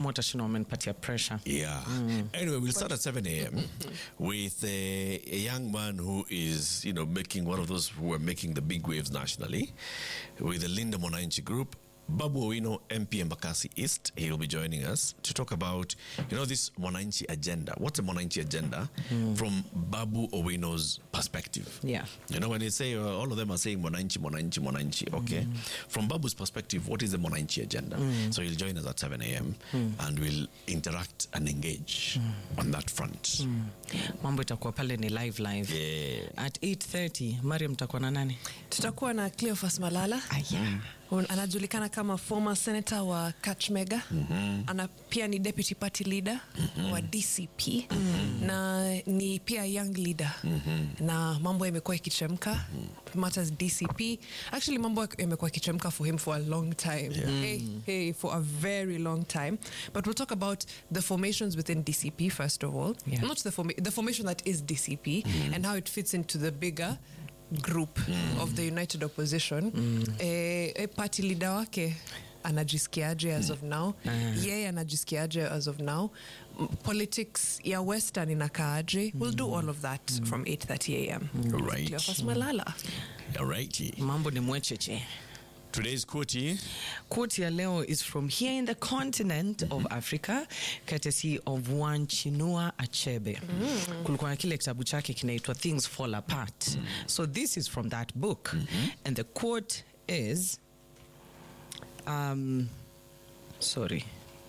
watashinda wamenipatia pressure Yeah. Anyway, we'll start at 7 a.m. with a, a young man who is, you know, making one of those who are making the big waves nationally with the Linda Monanchi group. Babu Owino, MP Embakasi East, he will be joining us to talk about, you know, this Monanchi agenda. What's a Monanchi agenda from Babu Owino's perspective? yeah You know, when they say uh, all of them are saying Monanchi, Monanchi, Monanchi, okay. From Babu's perspective, what is the Monanchi agenda? So he'll join us at 7 a.m. and we'll interact and engage on that front. mambo itakuwa pale ni live live Yeah. at 830 mariam takuwa na nani tutakuwa na cleofas malala Un- anajulikana kama former senator wa kachmega ana pia ni deputy party leader wa dcp na ni pia young leader na mambo yamekuwa ikichemka matters dcp actually mambo yamekuwa ikichemka for him for a long time hey, hey, for a very long time but we'll talk about the formations within dcp first of all Yeah. not the, forma- the formation that is dcp and how it fits into the bigger group of the united opposition eh, eh, party leader wake anajisikiaje as of now yeye anajisikiaje as of now M- politics ya western inakaaje we'll do all of that from 8:30 am Right. Cleophas malala All right. mambo ni mwecheche Today's quote quote ya leo is from here in the continent of africa courtesy of wanchinua achebe kulikuwa na kile kitabu chake kinaitwa things fall apart so this is from that book and the quote is um, sorry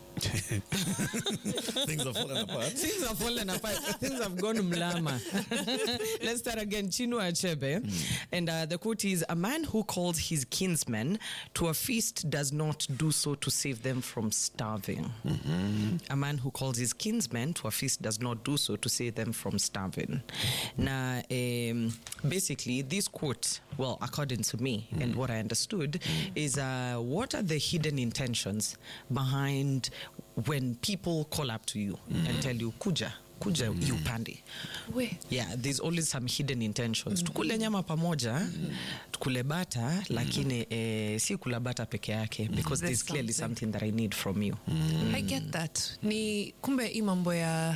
things are falling apart. things have fallen apart. things have gone mlama. Let's start again. Chinua Achebe. And uh, the quote is A man who calls his kinsmen to a feast does not do so to save them from starving. A man who calls his kinsmen to a feast does not do so to save them from starving. Now, um, basically, this quote, well, according to me and what I understood, is uh, what are the hidden intentions behind when people call up to you and tell you, kuja, kuja, you pande. we Yeah, there's always some hidden intentions. Tukule nyama pamoja, tukule bata, lakini eh, si kula bata peke yake because There's there's clearly something. something that I need from you. i get that ni kumbe hii mambo ya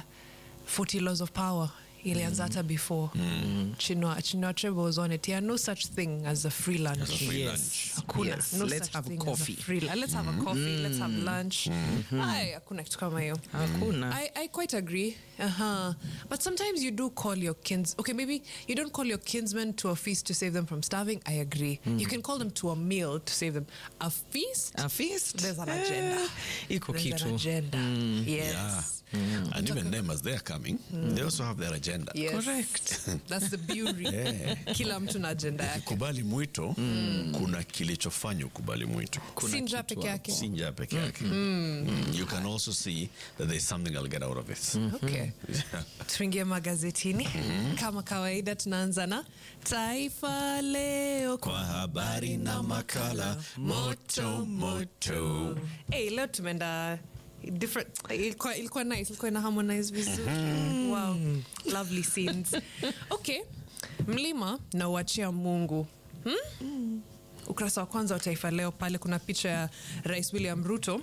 40 laws of power ilianza hata before chinua chinua achebe was on it yeah no such thing as a free lunch As a free Yes. lunch. Hakuna. Yes, No let's such have thing coffee. As a free, let's have a coffee. Let's have lunch. Ay, hakuna kitu kama hiyo. Hakuna. I, I quite agree. Uh-huh. But sometimes you do call your kins. Okay, maybe you don't call your kinsmen to a feast to save them from starving. I agree. You can call them to a meal to save them. A feast? A feast? There's an Eh, agenda. iko There's kitu. an agenda. Yes. Yeah. And even them, as they're coming, they also have their agenda. Yes. Correct. That's the beauty. Yeah. Kila mtu na agenda yake. Kubali mwito, kuna kilichofanya ukubali mwito. Si njaa peke yake. Si njaa peke yake. Mm. You can also see that there's something I'll get out of it. Okay. tuingie magazetini kama kawaida tunaanza na taifa leo Kwa habari na makala moto moto. hey, leo tumeenda different ilikuwa, ilikuwa nice ilikuwa ina harmonize vizuri wow lovely scenes okay mlima na uachia mungu hmm? ukurasa wa kwanza wa taifa leo pale kuna picha ya rais william ruto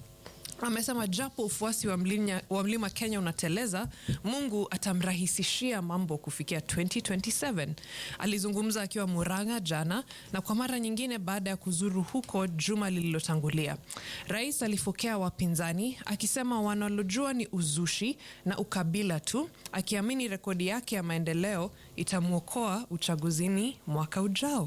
amesema japo ufuasi wa, mlinya, wa mlima kenya unateleza mungu atamrahisishia mambo kufikia 2027 alizungumza akiwa muranga jana na kwa mara nyingine baada ya kuzuru huko juma lililotangulia rais alifokea wapinzani akisema wanalojua ni uzushi na ukabila tu akiamini rekodi yake ya maendeleo itamwokoa uchaguzini mwaka ujao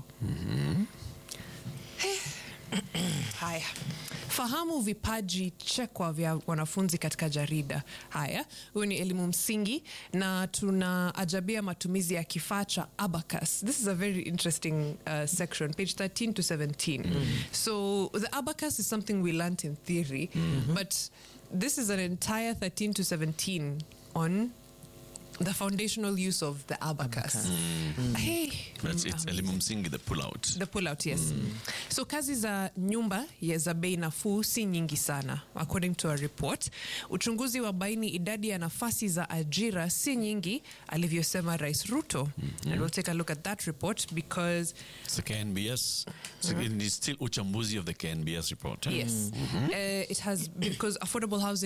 Haya, fahamu vipaji chekwa vya wanafunzi katika jarida. Haya, huyu ni elimu msingi na tunaajabia matumizi ya kifaa cha abacus. This is a very interesting uh, section, page 13 to 17. So the abacus is something we learnt in theory, but this is an entire 13 to 17 on the foundational use of the abacus. Hey, That's it's elimu msingi, the pull out. the pull out yes so kazi za nyumba ya za bei nafuu si nyingi sana according to a report uchunguzi wa baini idadi ya nafasi za ajira si nyingi alivyosema rais ruto and we'll take a look at that report because It's the KNBS. So It's still uchambuzi of the KNBS report. eh? yes uh, it has because affordable housing